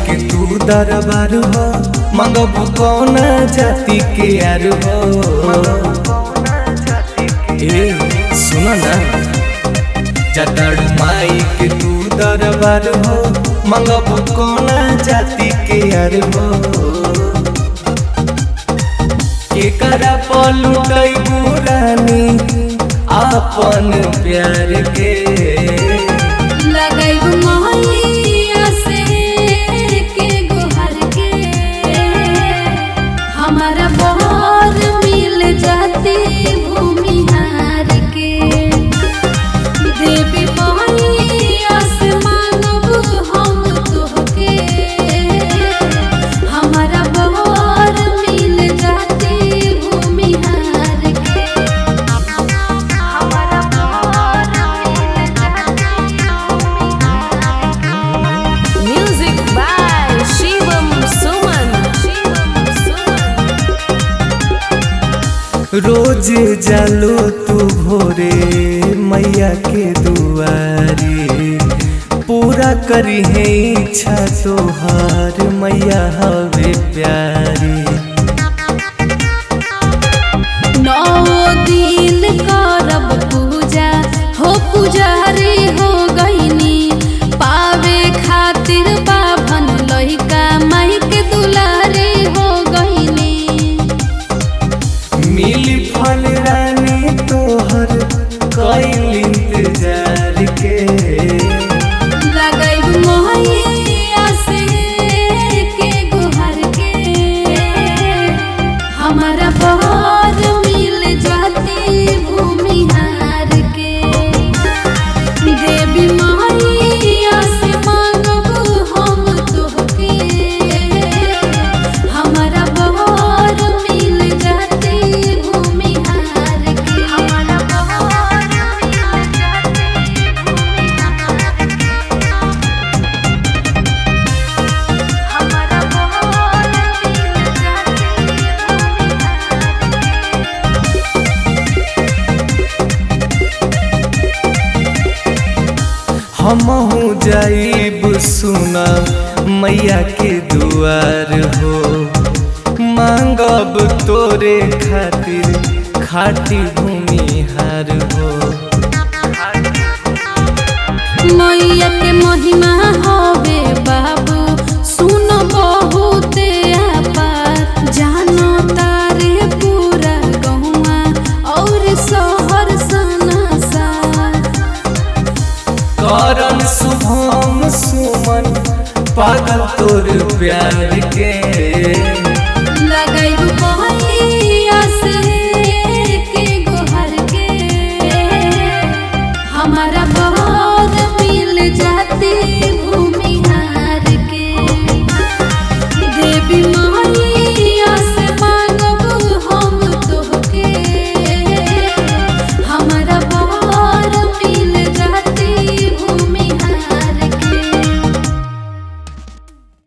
के तू दरबार हो मंगबू कौन जाति के यार हो ए सुनो ना जतड़ माई के तू दरबार हो मंगबू कौन जाति के यार हो केकरा पलुटै रानी आपन प्यार के लगैब मोहिया से के गोहर के हमारा बहर मिल जाती भूमिहार के देवी मोहिया से मांगब हम तोहके हमारा बहर मिल जाती भूमिहार के हमारा बहर मिल Music by Shivam Suman. Shivam Suman. रोज जालो तू भोरे मैया के दुआरे पूरा करी है इच्छा तोहार मैया हवे प्यारी नौ दिन करब पूजा हो पुजारी हो गईनी पावे खातिर बाभन लइका माई के दुलारी हो गईनी मिली फल रानी तोहर कैल इंतजार के लगैब मोहिया से के गोहर के हमारा बहर मिल जाती भूमिहार के देवी मोहिया से मांगब हम तोहके हमारा बहर मिल जाती भूमिहार के हमारा बहर मिल जाती भूमिहार हमारा बहर मिल जाती हमहू जाइब सुना मैया के दुआर हो मांगब तोरे खातिर खाटी भूमिहार हो मैया के महिमा होवे बाबू सुन बहुते आपार जानो तारे पूरा गहुआ और शहर सनासार करन शुभम सुमन पागल तोर प्यार के लगैब बहैया से के गोहर के हमारा बहर मिल जाती भूमिहार के देवी माँ